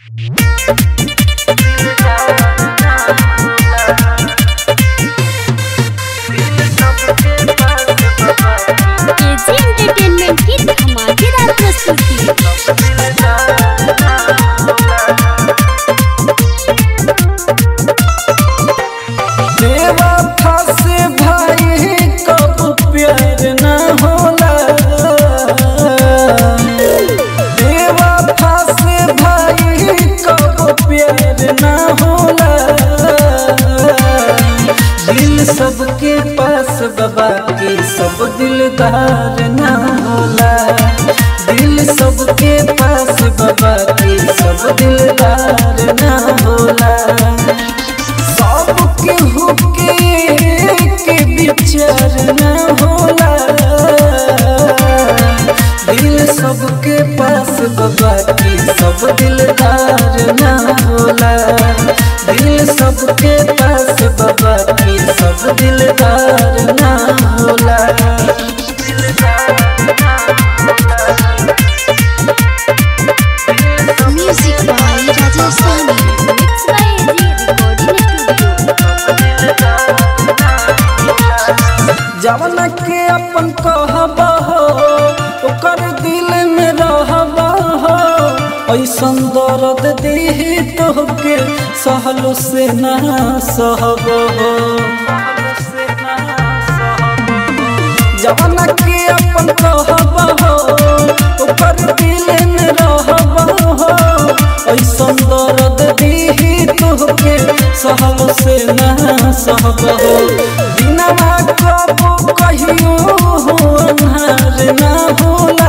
AG entertainment की धमाकेदार प्रस्तुति देवा फासे भाई कब प्यार न होला देवा फासे भाई कब प्यार न होला दिल सबके पास बाबा के सब दिलदार न होला दिल सबके पास बाबा के सब दिलदार न होला सबके हुके के विचार न होला दिल सबके पास बाबा की सब दिलदार न होला दिल सबके पास बाबा की सब दिलदार न होला music by Rajesh Sani mix by AG recording studio जवन के अपन कहब हो ओकर दिल में रहब हो ऐसन दर्द दी तोहके सहलो से ना सहब हो जवन के अपन कहब हो ओकर दिल में रहब हो ऐसन दर्द दी तोहके सहलो से ना सहब हो बिना कबो कहियो अन्हार ना होला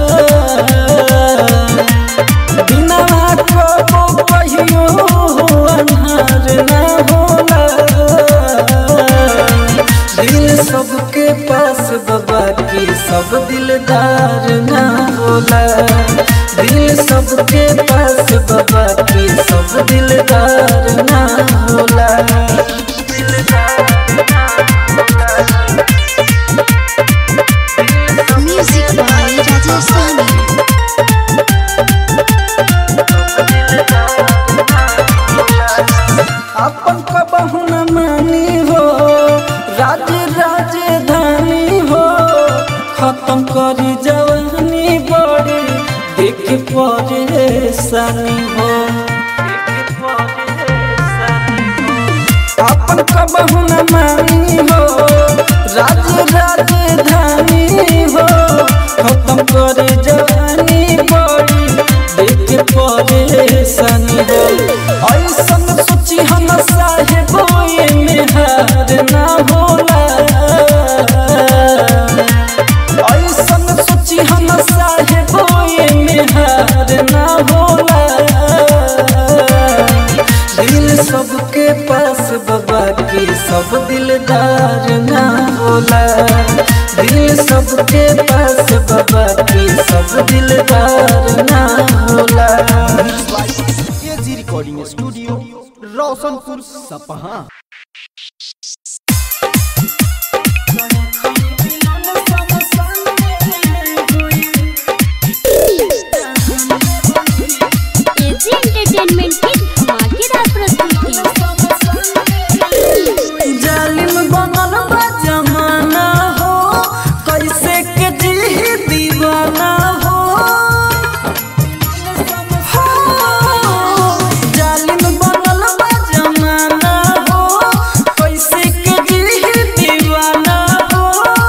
बिना कबो कहियो अन्हार ना होला दिल सबके पास बाबा की सब दिलदार ना होला दिल सबके पास बाबा की सब दिलदार ना होला म्यूजिक बाय राजेश सानी अपन कबहू न मानी हो राज राजधानी हो खत्म करी जवानी बड़ी देख परेशानी हो अपन कबहू न मानी हो राज राजधानी हो खत्म करे जवानी बड़ी देख परेशानी हो ऐसन सोची हम साहेब में हार ना होला ऐसन सोची हम साहेब में हार ना होला दिल सबके पास बाबा की सब दिलदार ना होला दिल सबके पास बाबा की सब दिलदार ना होला AG recording studio Roshanpur Sapaha AG entertainment की धमाकेदार प्रस्तुति जालिम बनल बा जमाना हो कैसे के जी दीवाना हो हो, जालिम बनल बा जमाना हो कैसे के जी दीवाना हो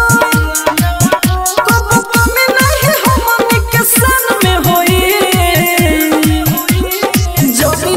कबो कमी नहीं हमनी के सन में होई जब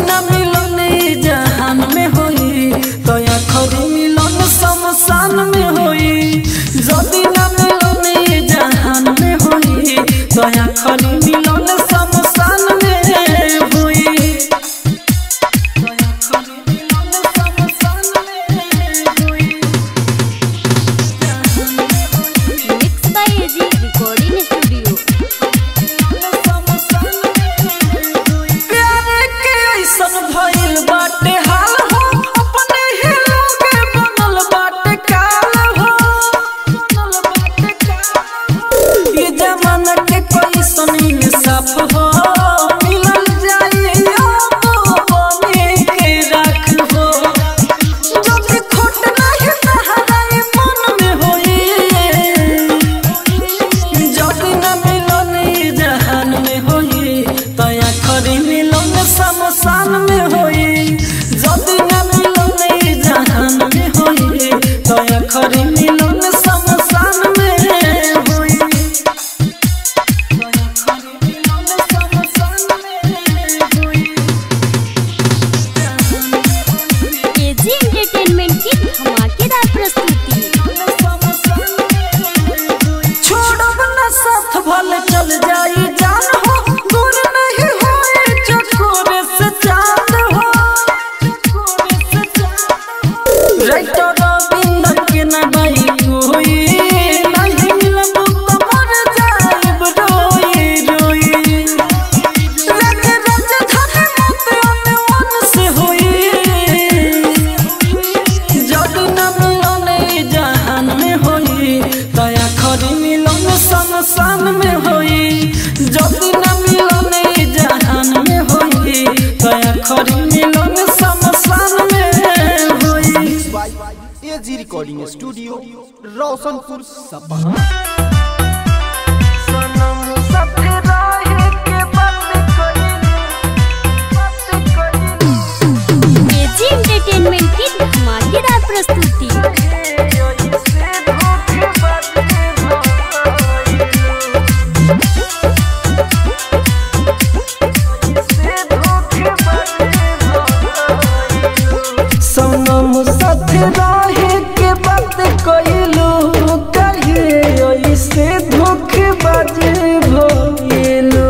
studio Roshanpur Sapaha AG entertainment की धमाकेदार प्रस्तुति सनम साथ रहे के बात कइलू कहे ऐसे धोखेबाज भइलू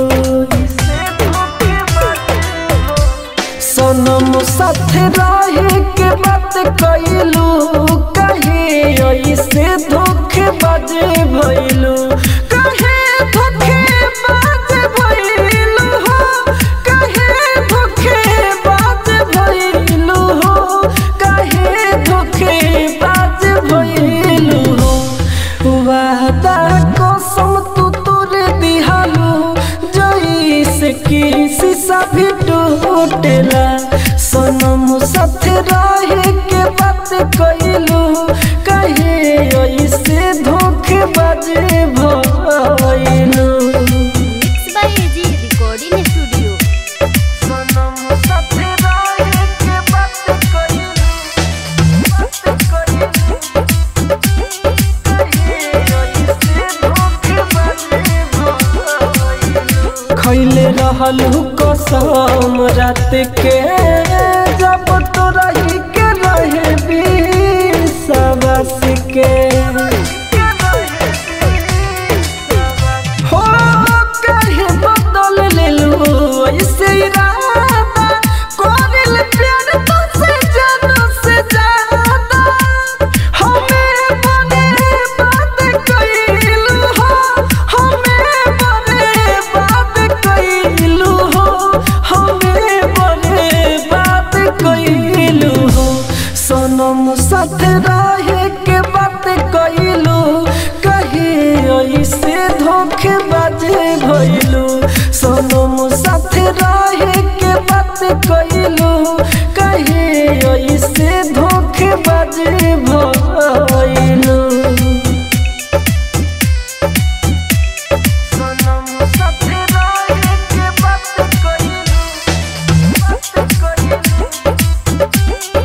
सनम साथ रहे के बात कइलू कहे ऐसे धोखेबाज भइलू कहे धोखेबाज भइलू हो कहे धोखेबाज भइलू हो कहे धोखेबाज भइलू हो वादा कसम तू तोरे दिहालू जैसे कि शीशा भी टूटेला सनम साथ रहे के बात कइलू कहे ऐसे धोखेबाज भइलू mix by AG recording studio सनम साथ रहे के बात कइलू बात कइलू कहे ऐसे धोखेबाज भइलू खैले रहलू कसम रात के जब तो रही के रहे विश्वास के हो कहे बदल लेलू ऐसे इरादा कोरिल प्यार तुझसे जानो से ज्यादा हमें बने बात कइलू हो हमें बने बात कइलू हो हमें बने बात कइलू हो सनम साथ रहे के बात कइलू कहे ऐसे धोखेबाज भइलू सनम साथ रहे के बात कइलू कहे ऐसे धोखेबाज भइलू सनम साथ रहे के बात कइलू बात कइलू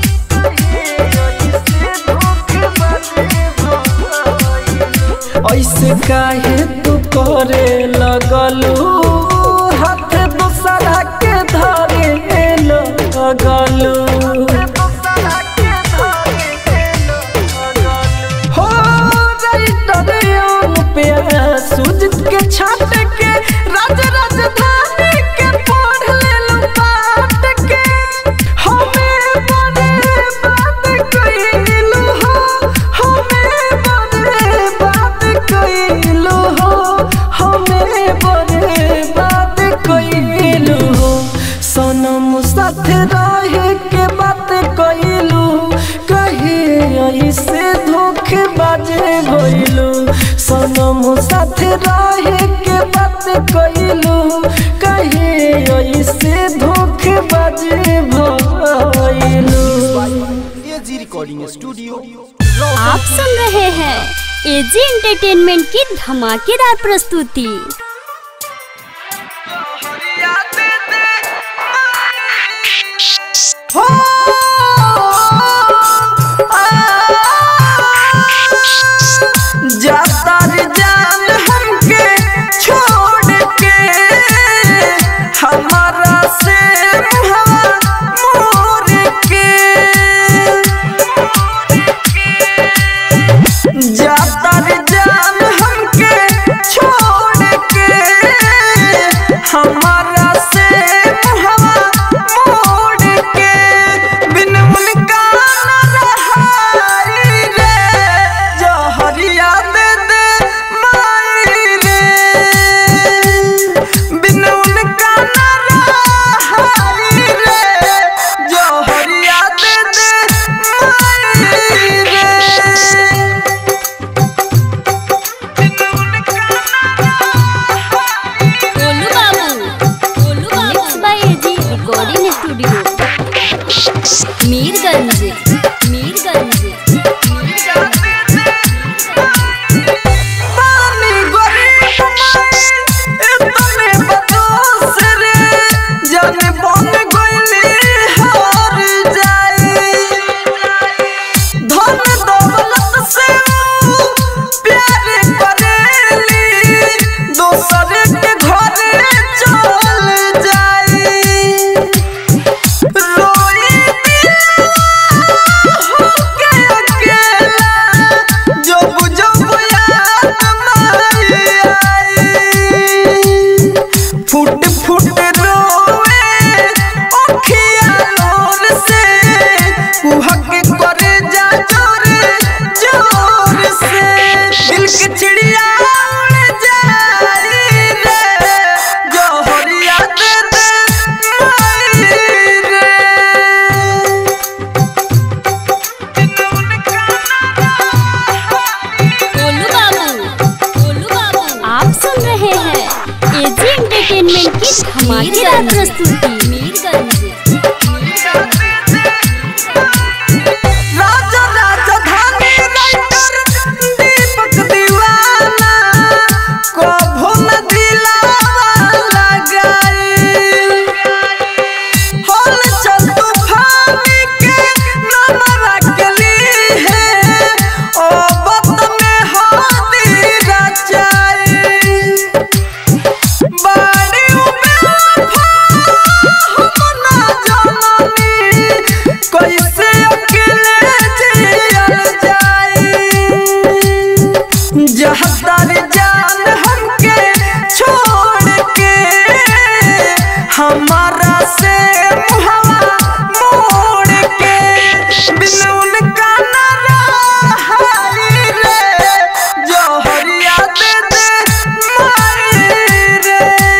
ऐसे काहे तू करे लगलू हाथ दूसरा के धरे लगलू हो राइटर पे सुजित के छाट के राज राजधानी के पढ़ लेलू पाट के हमें बने बात कइलू हो हमें बने बात कइलू हो हमें बने बात कइलू हो सनम साथ रहे के बात कइलू कहे ऐसे धोखेबाज भइलू सनम साथ रहे के बात कइलू कहे ऐसे धोखेबाज भइलू एजी रिकॉर्डिंग स्टूडियो आप सुन रहे हैं एजी एंटरटेनमेंट की धमाकेदार प्रस्तुति जाता रे जान हमके छोड़ के हमारा से हवा मोर के जाता रे जान हमके छोड़ के हमारा से हवा मोड़ के बिन उनका न रहाई रे जहरिया दे दे माई रे बिन उनका न रहाई रे जहरिया दे दे माई रे गोलू बाबू गोलू बाबू mix by AG recording studio Mirganj Mirganj Mirganj धमाकेदार प्रस्तुति मीरगंज राजा राजधानी राइटर दीपक दीवाना कभो न दिलावा लगाई होल चल तूफानी के नमरा गली है ओ बत में हाथी रचाई बाड़ी बेवफा हम ना जाननी कैसे अकेले जियल जाई जहदार जान हमके छोड़ के हमारा से मुहवा मोड़ के बिन उनका न रहाई रे जोहरिया दे दे माई रे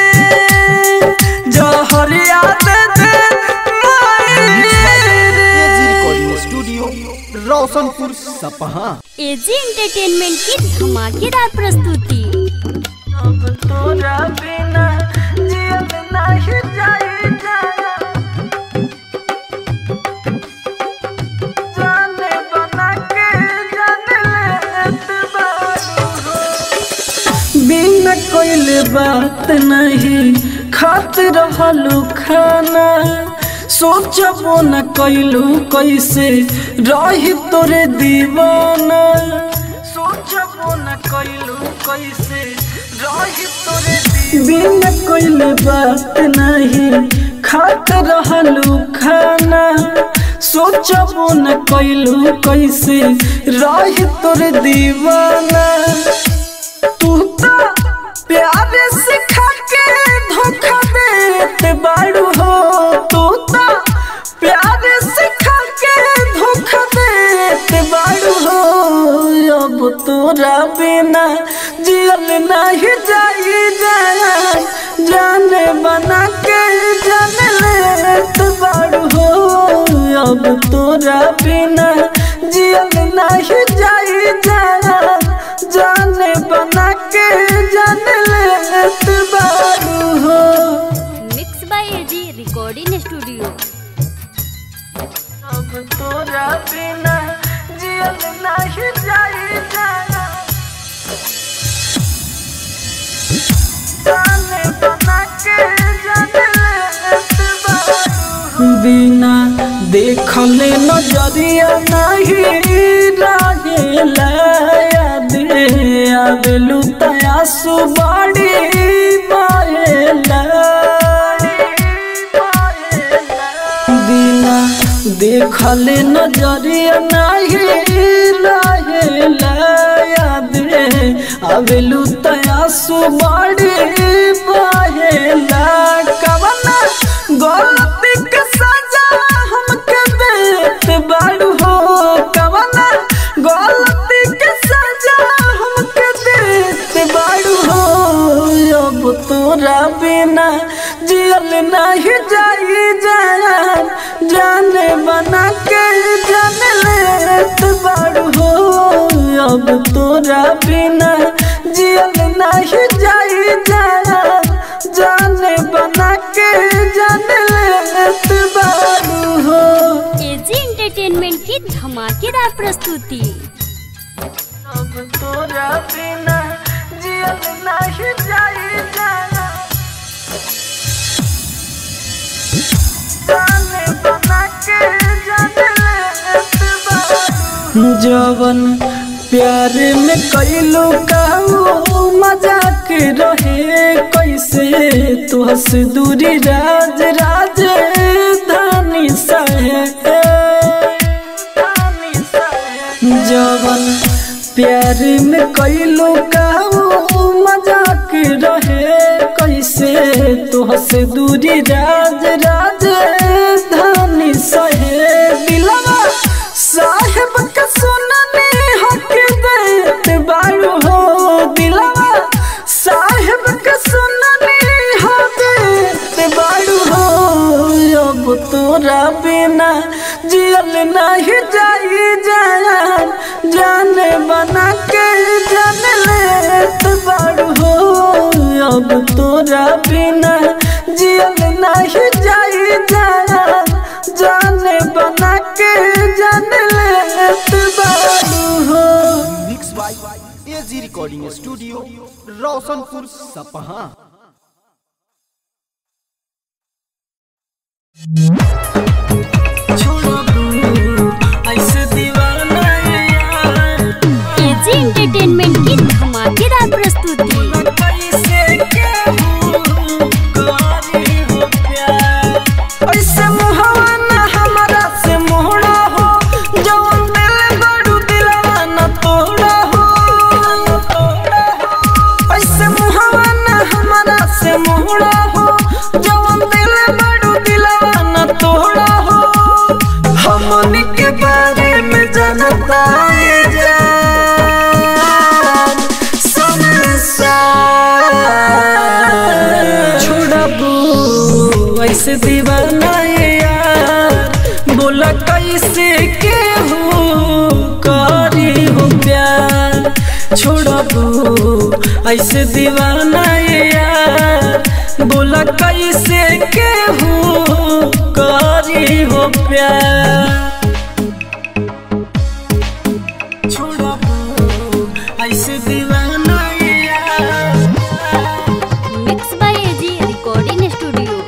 जोहरिया दे दे माई एजी रे recording studio Roshanpur Sapaha AG entertainment की धमाकेदार प्रस्तुति अब तोरा बिना जियल नाही जाई जाना जाने बना के जाने लेत बारू हो। बिना कोइले बात नहीं खात रहलू खाना सोचबो न कैलू कैसे रही तोरे दीवाना सोचबो न कैलू कैसे रही तोरे बिना कोइले बात नहीं खात रहलू खाना सोचबो न कैलू कैसे रही तोरे दीवाना तू तो प्यार सिखा के धोखा देते बाड़ू हो तू तो प्यार सिखा के धोखा देते बाड़ू हो अब तोरा बिना जियल नहीं जाई जाना जाने बना के जाने लेत बाड़ू हो अब तोरा बिना जियल नहीं जाई जाना जाने बना के जाने लेत बारू हो mix by AG recording studio अब तोरा बिना जियल नहीं जाई जाना जाने बना के जाने लेत बारू बिना देखले नजरिया नहीं रहेला याद आवेलू तया सुबाड़ी मारेला बिना देखले नजरिया नहीं रहेला याद आवेलू तया सुबाड़ी मारेला कवना गलती के सजा हमके देत बाड़ू हो कवना गलती के सजा हमके देत बाड़ू हो अब तोरा बिना जियल नहीं जाई जान जाने बना के जाने लेत बाड़ू हो अब तोरा बिना जियल नहीं जाई जान जाने बना के जाने लेत बारू हो एजी एंटरटेनमेंट की धमाकेदार प्रस्तुति अब तोरा बिना जियल नहीं जाई जाना जाने बना के जाने लेत बारू जवन प्यार में कैलू कहू मजाक रहे कैसे तुहस दूरी राज राज धानी सहे जवन प्यार में कैलू कहू मजाक रहे कैसे तुहस दूरी राज राज धानी सहे दिलवा साहेब का सुनने हक देत बारू हो दिलवा साहेब का सुनने हक देत बारू हो अब तोरा बिना जियल नहीं जाई जान जाने बना के जान लेत बारू हो अब तोरा बिना जियल नहीं जाई जाना जाने बना के जान लेत बारू हो mix by AG recording studio Roshanpur Sapaha छोड़ो तू ऐसे दीवाना ये यार एजी एंटरटेनमेंट की धमाकेदार प्रस्तुति कैसे केहू करी हो प्यार ऐसे मुहवा ना हमरा से मोहड़ा हो जवन दिल बड़ू दिलवा ना तोड़ा हो ऐसे मुहवा ना हमरा से मोहड़ा हो जवन दिल बड़ू दिलवा ना तोड़ा हो हमनी के बारे में जानता ये जान संसार छोड़बू ऐसे दीवाना ये यार बोला कैसे केहू करी हो प्यार छोड़बू ऐसे दीवाना ये यार बोला कैसे केहू करी हो प्यार छोड़बू ऐसे दीवाना ये यार mix by AG recording studio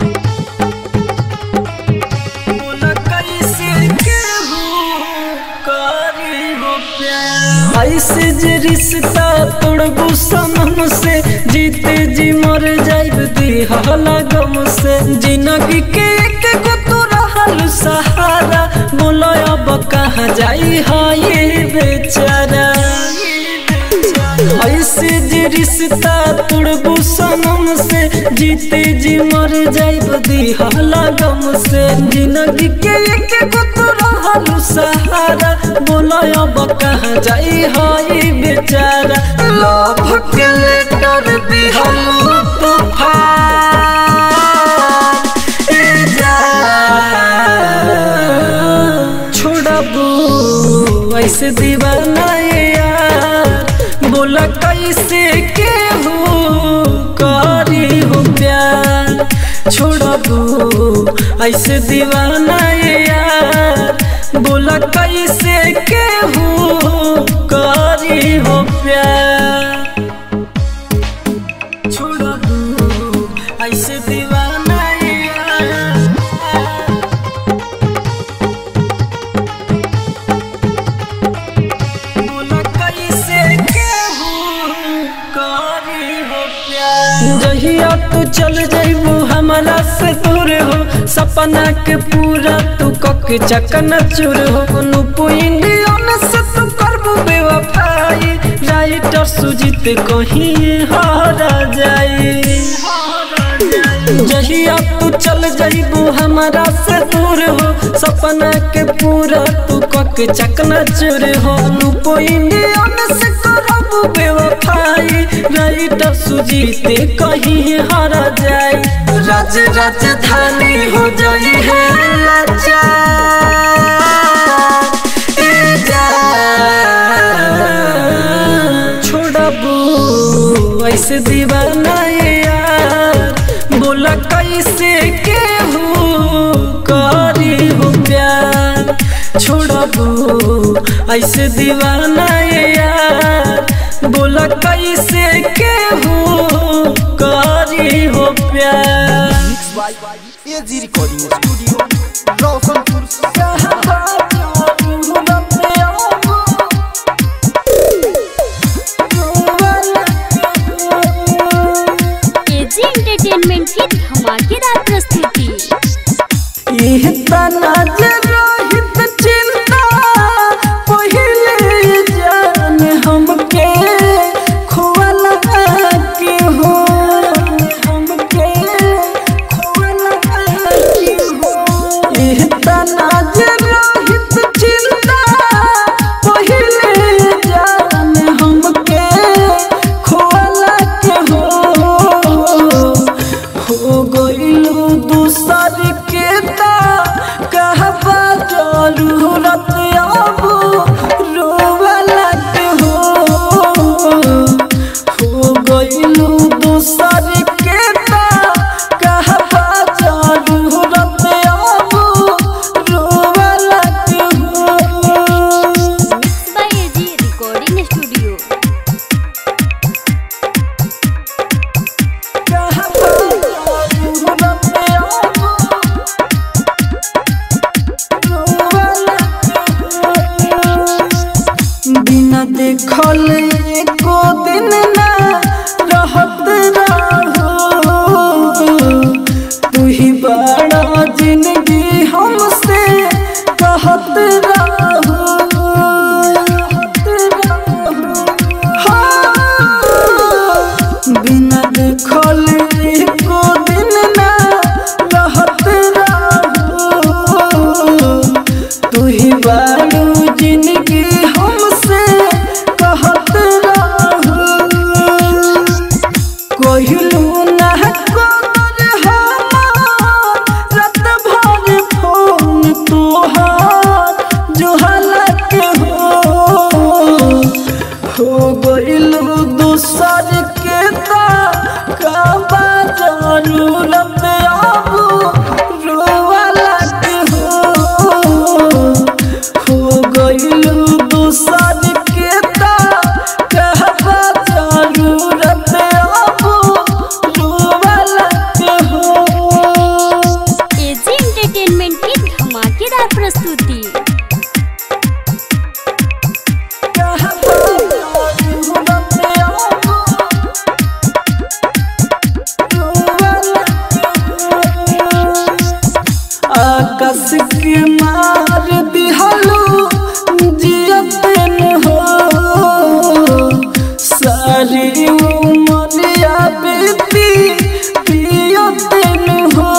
बोला कैसे केहू करी हो प्यार ऐसे जे रिश्ता तोड़बू सनम से जीते जी मर जाइब दिहला गम से जिंदगी के एक गो तो रहल सहारा बोलो अब कहाँ जाई हाय बेचारा ऐसे जे रिश्ता तोड़बू सनम से जीते जी मर जाइब दिहला गम से जिंदगी के एक गो तो रहल सहारा बोलो अब कहाँ जाई हाय बेचारा लव के लेटर दिहल तूफान ए जान छोड़बू ऐसे दीवाना ये यार बोला कैसे केहू करी हो प्यार छोड़बू ऐसे दीवाना ये यार बोला कैसे केहू करी हो प्यार छोड़बू ऐसे दीवाना ये यार बोला कैसे केहू करी हो प्यार जहिया तू चल जइबू हमरा से दूर हो सपना के पूरा तू कक चकन चूर हो नुपु इंडियन से तू करबू बेवफाई राइटर सुजीत कहीं हारा जाई जहिया तू चल जइबू हमरा से दूर हो सपना के पूरा तू कक चकना चूर हो लूपो इंडियन से करबू बेवफाई राइटर सुजीते कहीं हारा जाई राज राजधानी हो जाई है लाचार ए जान छोड़बू ऐसे दीवाना ये यार बोला कैसे केहू करी हो प्यार छोड़बू ऐसे दीवाना ये यार बोला कैसे केहू करी हो प्यार mix by AG recording studio Roshanpur Sapaha AG entertainment की धमाकेदार प्रस्तुति इह तना जे रोहित चिंता पहिले जान हमके खोवला के हो हमके खोवला के हो इह तना जे रोहित चिंता पहिले जान हमके खोवला के हो हो गइलू दूसर के ता कहबा जरूरत अब रोवला के हो हो गइलू दूसर के ता कहबा देखल एको दिन ना रहत रहो तू ही बड़ा जिंदगी हमसे कहत रहो हाँ, बिना देखल एको दिन ना रहत रहो तू ही बारू जिंदगी हमसे कहत रहो कोहिलू ना कोर हमार रात भर फोन तोहार जो हालत हो हो गइलू दूसर के ता काबा जरूरत अब रोवाला के हो हो गइलू दूसर के ता कहबा जरूरत अब रोवाला के हो एजी एंटरटेनमेंट की धमाकेदार प्रस्तुति आकाश के मार दिहलो जियतन हो सारी उमरिया बीती पियतन हो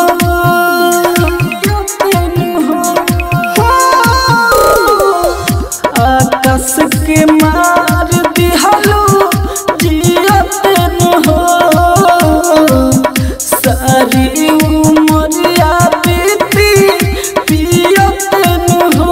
आकाश के मार दिहलो जियतन हो सारी उमरिया बीती पियतन हो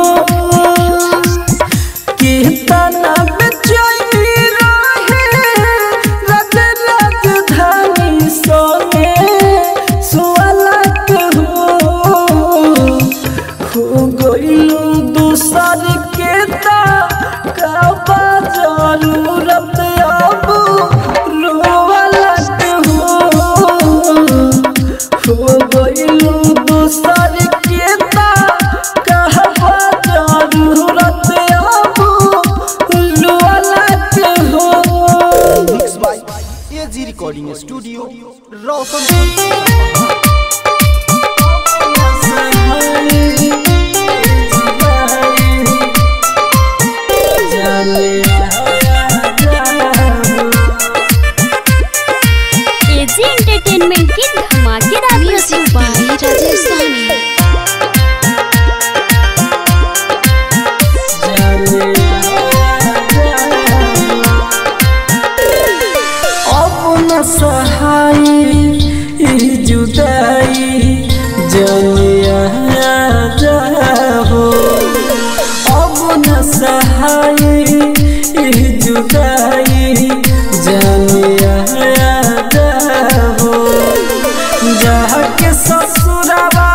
कीर्तन बेचैनी रहे राज राजधानी सोने सुअलक हो खो गइलू दूसर के ता काबा जरूरत अब रोवलक हो हो गइलू दूसर के ता कहबा जरूरत अब रोवलक हो mix by AG recording studio Roshanpur AG entertainment की धमाकेदार प्रस्तुति अपना सहाय ई जुदाई जनिया जाहो अपना सहाय ई जुदाई जनिया जाहो जहाँ के ससुरवा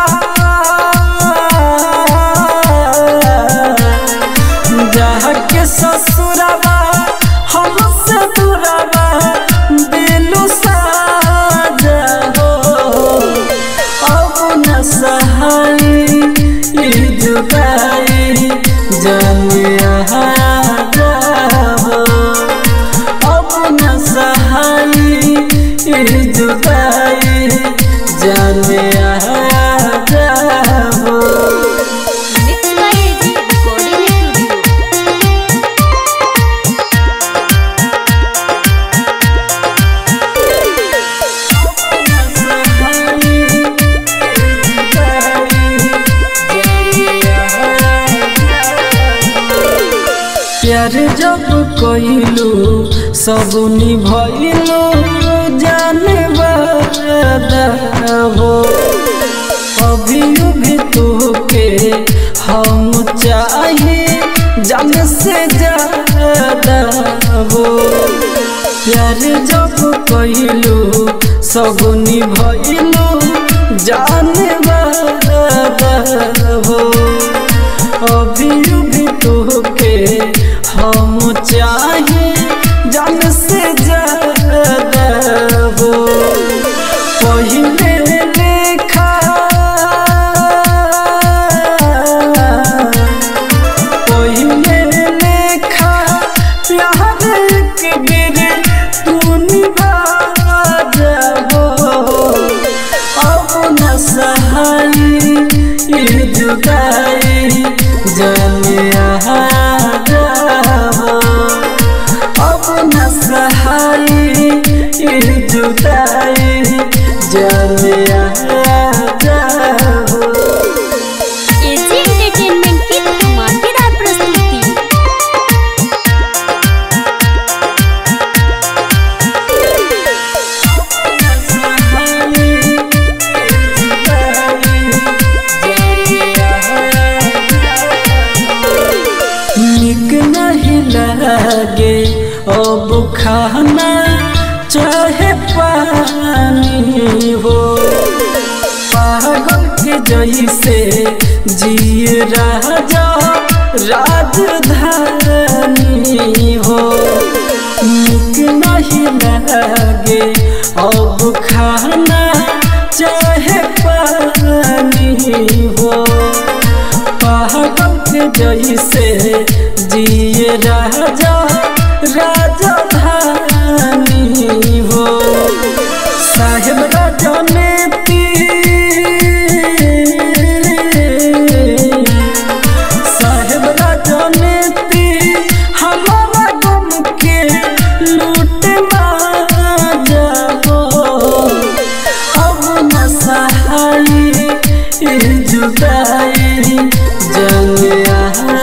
जहाँ के ससुरवा हमसे दूरवा दिलु साजा हो अब न सहाय ई जुदाई जनिया जाहो अब न सहाय ई जुदाई जनिया जाहो mix by AG recording studio प्यार जब कइलू सब निभइलू जाने हो अभी भी तोके हम चाहे जान से ज्यादा हो प्यार जब कइलू सब निभइलू जाने हो अभी भी तोके हम चाहे जान से ज्यादा हो पहिले लेखा पहिले लेखा प्यार जुदाई जाने आ जाओ अब न सहाई ई जुदाई जाने आ जाओ एजी एंटरटेनमेंट की धमाकेदार प्रस्तुति निक नहीं लगे अब खाना चाहे पानी हो पागल के जैसे जिए राजा राजधानी हो निक नहीं लगे अब खाना चाहे पानी हो पागल के जैसे जिए राजा राजधानी हो साहेब राजा ने तीर साहेब राजा ने तीर हमारा गम के लूट जाओ अब न सहाई ई जुदाई जाने आ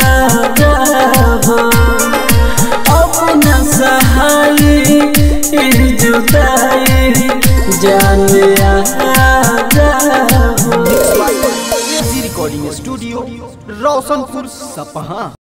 जाओ अब न सहाई ई जुदाई जाने आ जाओ एजी रिकॉर्डिंग स्टूडियो रोशनपुर सपहा